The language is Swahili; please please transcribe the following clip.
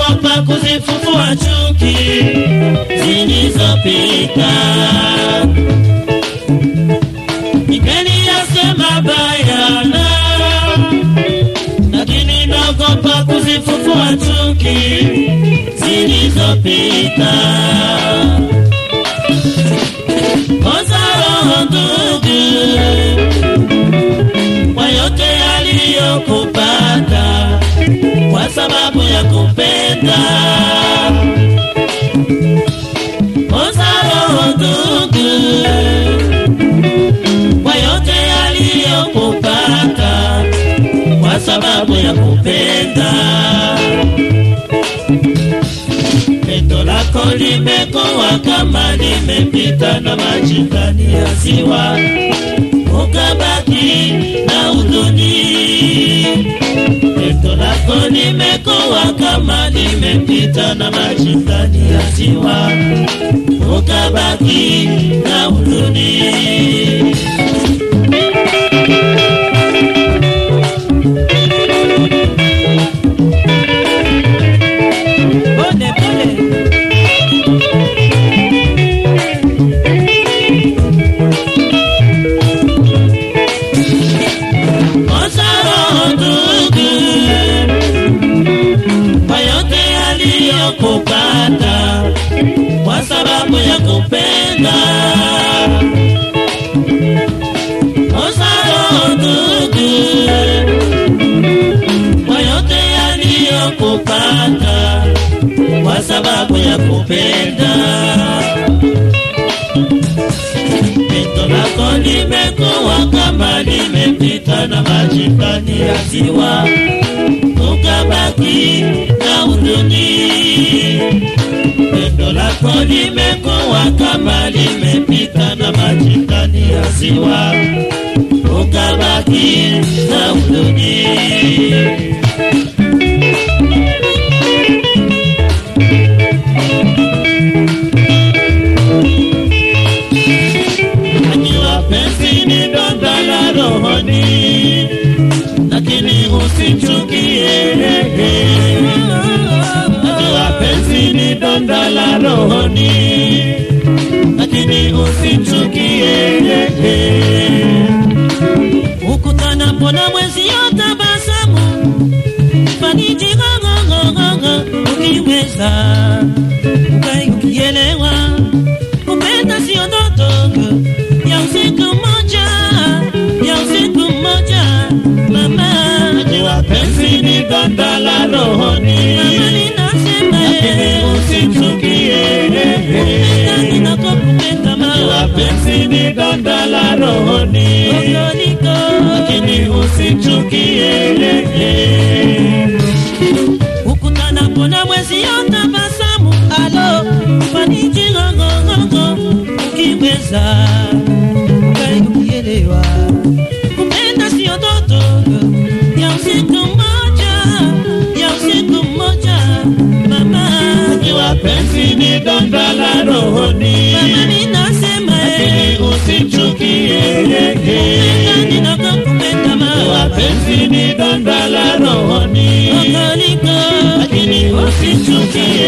naogopa kuzifufua chuki zilizopita. Ningeliyasema bayana, lakini naogopa kuzifufua chuki zilizopita. Kosa roho ndugu, kwa yote aliyokupata kwa sababu ya kupenda. Kosa roho ndugu, kwa yote aliyokupata kwa sababu ya kupenda. Pendo lako limekuwa kama limepita na maji ndani ya ziwa, ukabaki na huzuni. Pendo lako limekuwa kama limepita na maji ndani ya ziwa, ukabaki na huzuni. Pole pole. Kosa roho ndugu, kwa yote aliyokupata kwa sababu ya kupenda. Kosa roho ndugu, kwa yote aliyokupata kwa sababu ya kupenda. Pendo lako limekuwa kama limepita na maji ndani ya ziwa, ukabaki na huzuni. Pendo lako limekuwa kama limepita na maji ndani ya ziwa, ukabaki na huzuni. Najua penzi ni donda la rohoni, lakini usichukie. Najua penzi ni donda la rohoni, lakini usichukie. ukutanapo na mwezi yotabasamu faniji ng'ong'ong'ong'o ukiweza ukai ukielewa kupenda sio ndoto ya usiku mmoja ya usiku mmoja mama Najua penzi ni donda la rohoni, mama ninasema lakini usichukie. kupenda ninakokupenda Najua mama penzi ni donda la rohoni, Kokoliko. lakini usichukie. ukutanapo na mwezi yotabasamu alo faniji ng'ong'ong'ongo ukiweza ukai ukielewa kupenda sio ndoto ya usiku mmoja ya usiku mmoja mama Najua penzi ni donda la rohoni, mama ninasema lakini eh, usichukie. kupenda ninakokupenda Najua mama penzi ni donda la rohoni, Kokoliko. lakini usichukie.